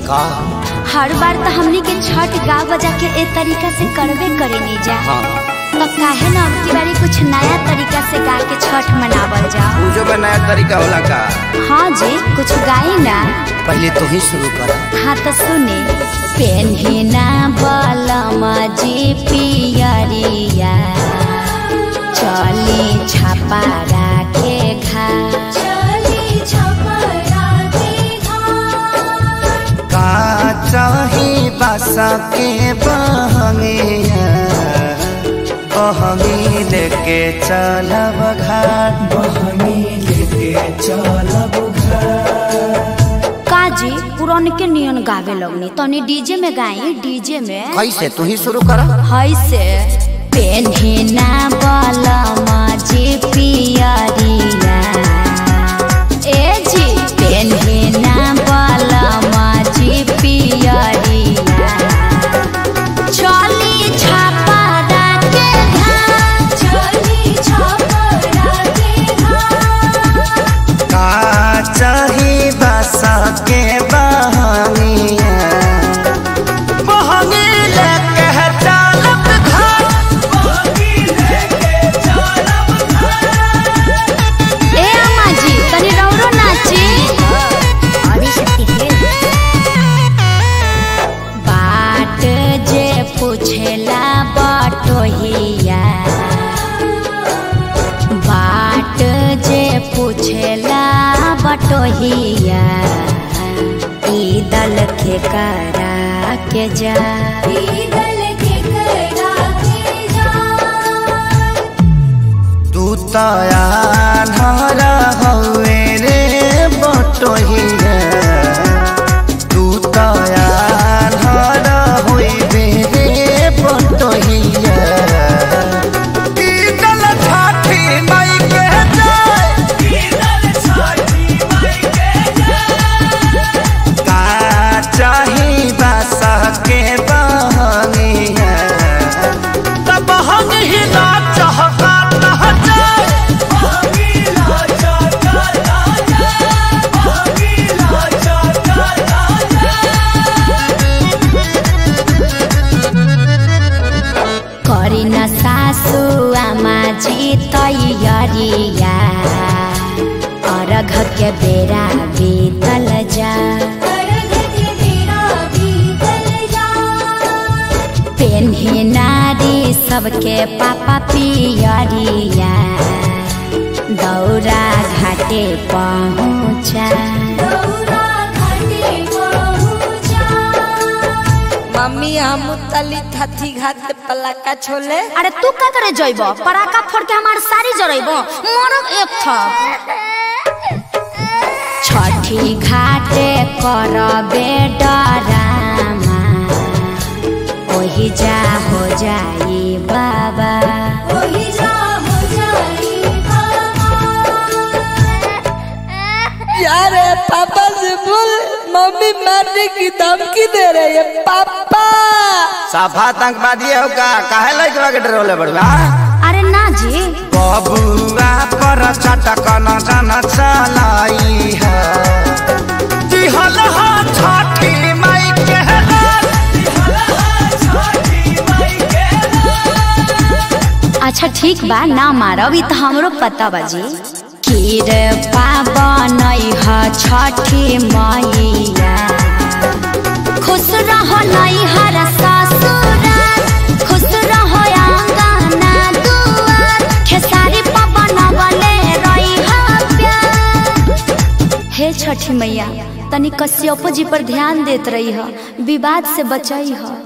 का हर बार तो हमनी के छठ गा बजा के ए तरीका से करबे करे नहीं जा हाँ तो काहे ना अब की बारी कुछ नया तरीका से गा के छठ मनावल जा पूजो में नया तरीका होला का हाँ जी कुछ गाई ना पहले तू ही शुरू कर हाँ तो सुने पेन्हिना बलमा जी पियरिया चली छापा राखे घा का चाही बासा के बहंगिया बहंगी लेके चलब घाट काजी पुरान के नियन गावे लगनी तनी डीजे में गाई डीजे में कैसे तू ही शुरू कर है से पेन्हिना बलमा जी पियरिया ए जी पेन्हिना बलमा जी पियरिया चली छापा राके घाट चली छापा राके घाट का चाही बासा के बहंगिया बहंगी लेके चलब घाट ए अम्मा जी तनी रौरो नाची बाट जे पूछेला बटोहिया बाट जे पूछेला बटोहिया ई दल के करा के जा तू तया धरा हवे रे बटोहिया तू तया धरा होइबे रे बटोहिया ई दल छाठी माई के जाय का चाही बासा के बहनिया तब हम ही ना चाहता ना जाए करी न सासु आमा जी तैयारिया अर्घ के बेरा बीतल जा पेन्ही नारी सबके पापा पियरिया दौरा घाटे पहुँचा मम्मी हम तली थथी घाट पे पलाका छोले अरे तू का करे जइब पराका फोड़ के हमार सारी जरइब मरब एक था छठी घाटे करबे डरामा ओही जा हो जाई बाबा यार पापा से बोल मम्मी मारने की धमकी दे रही है पापा साफा आतंकवादी हो का काहे लइकवा के डरोले बड़वा अरे ना जी बबुआ पर चटकन जन चलाई है दिहल हा छठी माई के अच्छा ठीक बा ना मारब ई त हमरो पता बा जी खीर पावन ह छठी मैया खुश रहो नैहर ससुराल खुश रहो आंगना दुआर खेसारी पवन बले रही प्यार हे छठी मैया तनी कश्यपो जी पर ध्यान देत रही ह विवाद से बचई ह